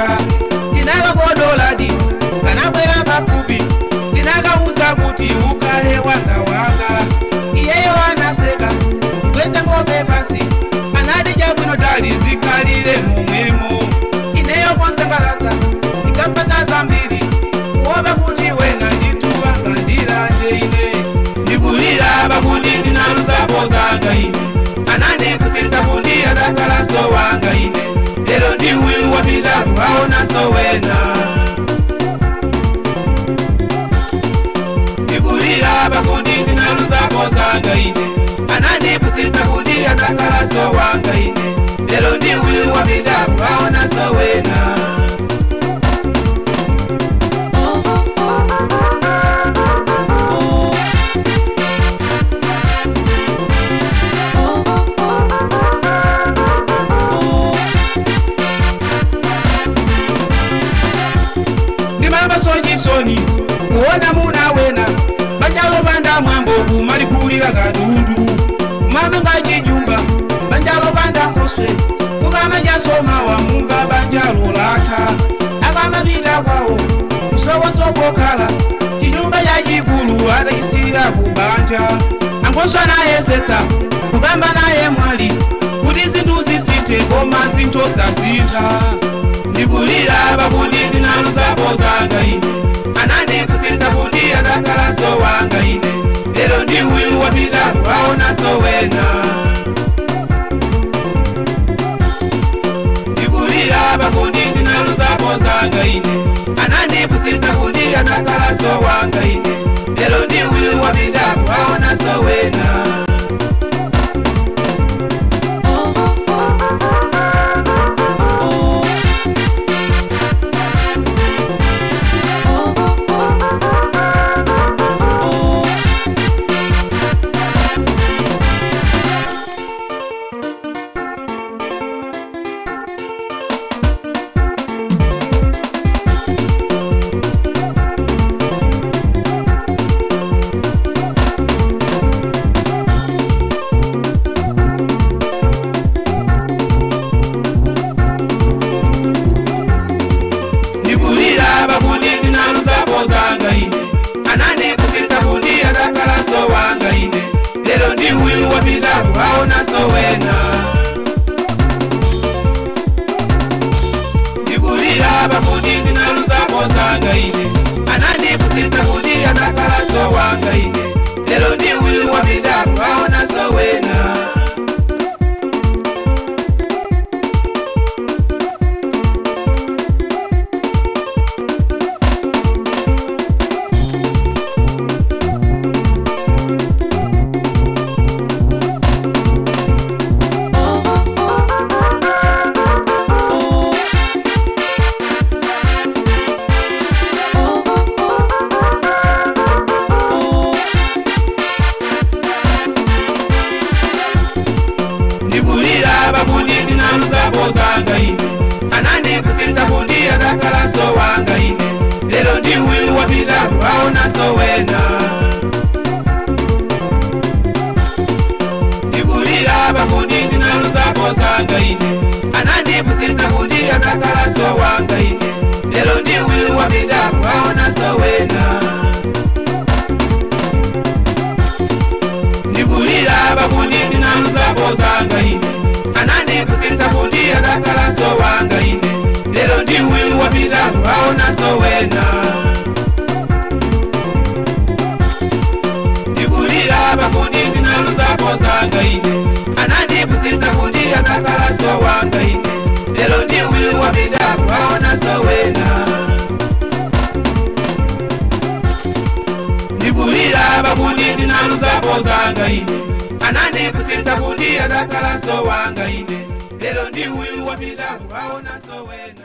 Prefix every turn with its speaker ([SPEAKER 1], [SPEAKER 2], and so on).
[SPEAKER 1] wanga ndinakakodoladi kanabwera pafupi ndinakauza kuti ukale wanga wanga iyeyo anaseka kwete ng'ombe pasi anati chabwino tali zikhalire momwemo ineyo konsekalata ndikapata zambiri kuopa kuti wena ndituwa ngandilande ine ndikulira pakuti ndinaluzapo zanga ine anandipusitsa kuti adakalaso wanga ine lero ndiwi wapita kukaonaso wena ndikulira pakuti ndinaluzapo zanga ine anandipusitsa kuti adakalaso wanga ine lero ndiwi wapita kukaonaso wena ndimamasonyisoni kuona muna wena banjalo banda mwambo kumalikulira katundu kumame ngachinyumba banjalo banda nkoswe kukama jasomawa munga banjalo laka akamapita kwawo kusowosokokhala chinyumba chachikulu atakisira kubanja ankoswe anayezetsa kukamba naye mwali kuti zinthu zisinthe koma zinthu sasintha ndikulira pakuti ndinaluzapo zanga ine anandipusitsa kuti adakalaso wanga ine lero ndiwi wapita kukaonaso wena ndikulira pakuti ndinaluzapo zanga ine anandipusitsa kuti adakalaso wanga ine lero ndiwi wapita kukaonaso wena ndikulira pakuti ndinaluzapo zanga ine anandipusitsa kuti adakalaso wanga ine lero ndiwi wapita kukaonaso wena ndikulira pakuti ndinaluzapo zanga ine anandipusitsa kuti adakalaso wanga ine lero ndiwi wapita kukaonaso wena ndikulira pakuti ndinaluzapo zanga ine anandipusitsa kuti adakalaso wanga ine lero ndiwi wapita kukaonaso wena ndikulira pakuti ndinaluzapo zanga ine anandipusitsa kuti adakalaso wanga ine lero ndiwi wapita kukaonaso wena ndikulira pakuti ndinaluzapo zanga ine anandipusitsa kuti adakalaso wanga ine lero ndiwi wapita kukaonaso wena ndikulira pakuti ndinaluzapo zanga ine anandipusitsa kuti adakalaso wanga ine lero ndiwi wapita kukaonaso wena ndikulira pakuti ndinaluzapo zanga ine anandipusitsa kuti adakalaso wanga ine lero ndiwi wapita kukaonaso wena